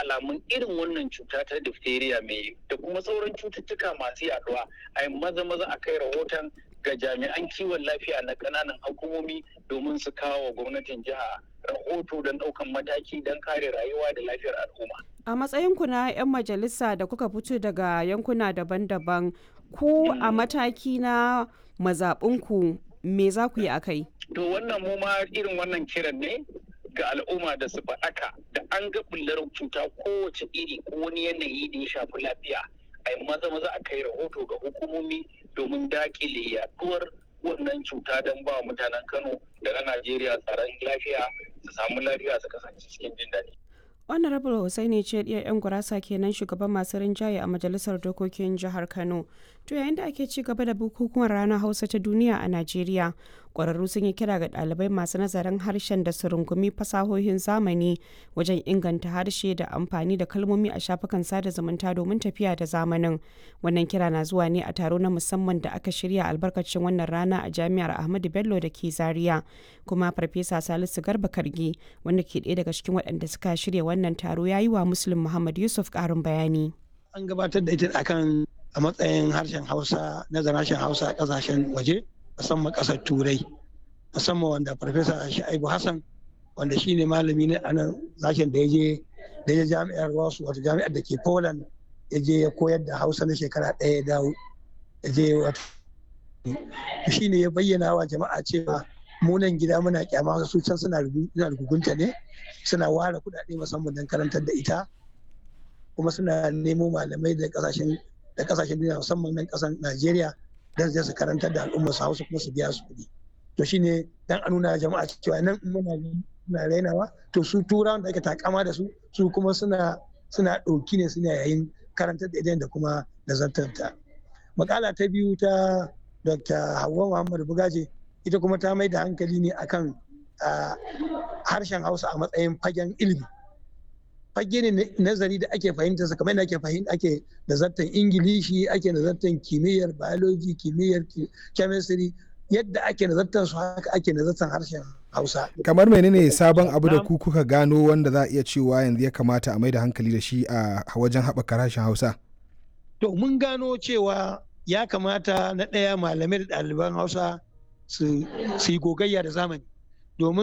alamun irin wannan cuta ta diphtheria mai da kuma sauran cututtuka masu yaduwa a yi maza maza a kai rahoton ga jami'an kiwon lafiya na ƙananan hukumomi domin su kawo wa gwamnatin jiha rahoto don ɗaukan mataki don kare rayuwa da lafiyar al'umma. A matsayinku na 'yan majalisa da kuka fito daga yankuna daban-daban, ku a mataki na mazaɓinku me za ku yi a kai? To wannan mu ma irin wannan kiran ne ga al'umma da su faɗaka da an ga bullar cuta kowace iri ko wani yanayi da ya shafi lafiya a yi maza maza a kai rahoto ga hukumomi domin dakile yaduwar wannan cuta don ba mutanen Kano da na Najeriya tsaron lafiya su samu lafiya su kasance cikin jin daɗi. honorable hussaini ce ɗiyar 'yan gurasa kenan shugaban masu rinjaye a majalisar dokokin jihar kano to yayin da ake ci gaba da bukukuwan ranar hausa ta duniya a najeriya ƙwararru sun yi kira ga ɗalibai masu nazarin harshen da su rungumi fasahohin zamani wajen inganta harshe da amfani da kalmomi a shafukan sada zumunta domin tafiya da zamanin wannan kira na zuwa ne a taro na musamman da aka shirya albarkacin wannan rana a jami'ar ahmadu bello da ke zaria kuma farfesa salisu garba kargi wanda ke ɗaya daga cikin waɗanda suka shirya wannan taro ya yi wa muslim muhammad yusuf ƙarin bayani an gabatar da ita akan a matsayin harshen hausa nazarin harshen hausa a ƙasashen waje musamman ƙasar turai musamman wanda farfesa sha'ibu hassan wanda shi ne malami ne a nan sashen da ya je da ya jami'ar wasu wata jami'ar da ke poland ya je ya koyar da hausa na shekara ɗaya ya dawo ya je wata shi ne ya bayyana wa jama'a cewa munan gida muna kyama su can suna rugunta ne suna ware kuɗaɗe musamman don karantar da ita kuma suna nemo malamai da kasashen da kasashen duniya musamman nan kasan Najeriya don su karantar da al'ummar su Hausa kuma su biya su kuɗi to shine dan a nuna jama'a cewa nan muna muna rainawa to su turawan da ake takama da su su kuma suna suna ɗauki ne suna yayin karantar da idan da kuma nazartar ta makala ta biyu ta Dr. Hauwa Muhammad Bugaje ita kuma ta mai da hankali ne akan harshen Hausa a matsayin fagen ilimi fage ne nazari da ake fahimta sa kamar ake fahimta ake nazartar ingilishi ake nazartar kimiyyar biology kimiyyar chemistry yadda ake nazartar su haka ake nazartar harshen hausa kamar menene sabon abu da ku kuka gano wanda za a iya cewa yanzu ya kamata a mai da hankali da shi a wajen haɓaka harshen hausa to mun gano cewa ya kamata na ɗaya malamai da ɗaliban hausa su yi gogayya da zamani domin